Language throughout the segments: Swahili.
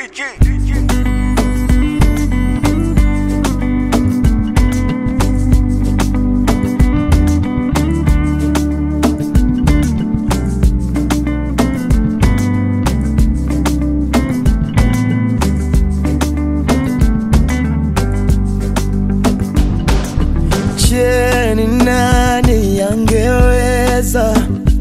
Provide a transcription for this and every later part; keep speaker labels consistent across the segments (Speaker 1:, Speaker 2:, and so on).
Speaker 1: Je, ni nani angeweza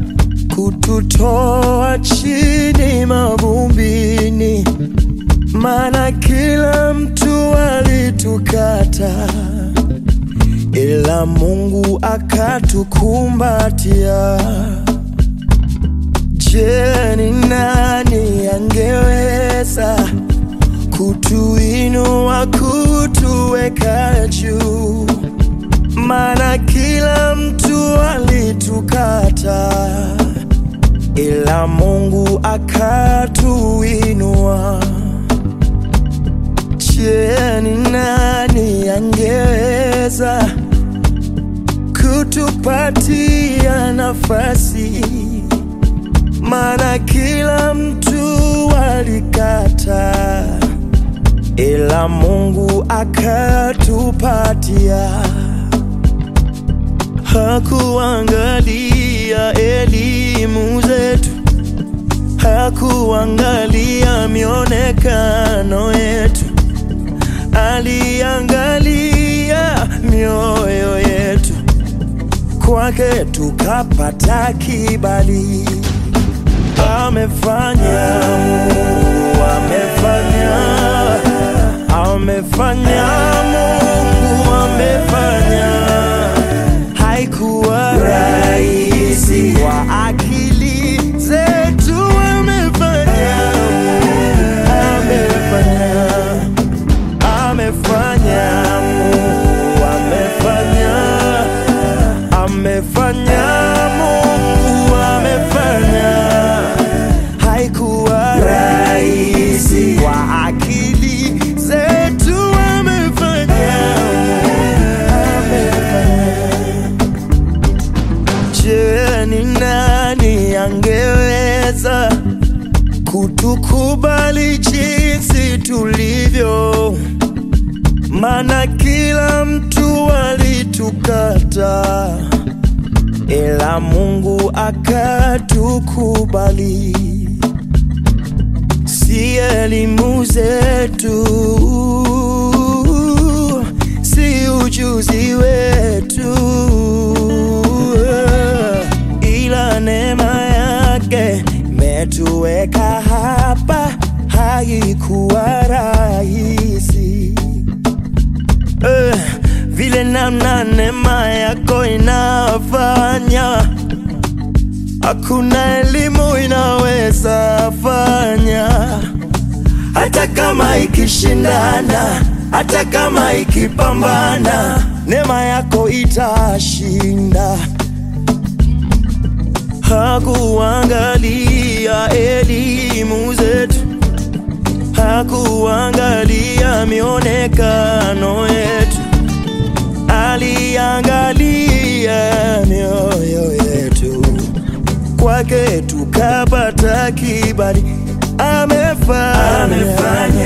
Speaker 1: kututoa chini mavumbini? Maana kila mtu alitukata, ila Mungu akatukumbatia. Je, ni nani angeweza kutuinua, kutuweka juu? Maana kila mtu alitukata, ila Mungu akatuinua. Je, ni nani angeweza kutupatia nafasi? Maana kila mtu alikata, ila Mungu akatupatia. Hakuangalia elimu zetu, hakuangalia mionekano yetu, aliangalia mioyo yetu. Kwake tukapata kibali. Amefanya Mungu, amefanya, amefanya Mungu, amefanya haikuwa rahisi kwa akili zetu, amefanya, amefanya, amefanya Mungu, amefanya, amefanya Mungu, amefanya, haikuwa rahisi kwa akili zetu, amefanya, amefanya. Je, ni nani angeweza kutukubali jinsi tulivyo? Maana kila mtu alitukata, ila Mungu akatukubali. Si elimu zetu, si ujuzi wetu, ila neema yake imetuweka hapa. Haikuwa rahisi eh, vile namna neema yako inafanya, hakuna elimu inaweza fanya hata kama ikishindana, hata kama ikipambana, neema yako itashinda. Hakuangalia elimu zetu, hakuangalia mionekano yetu, aliangalia mioyo yetu. Kwake tukapata kibali. Amefanya,
Speaker 2: Amefanya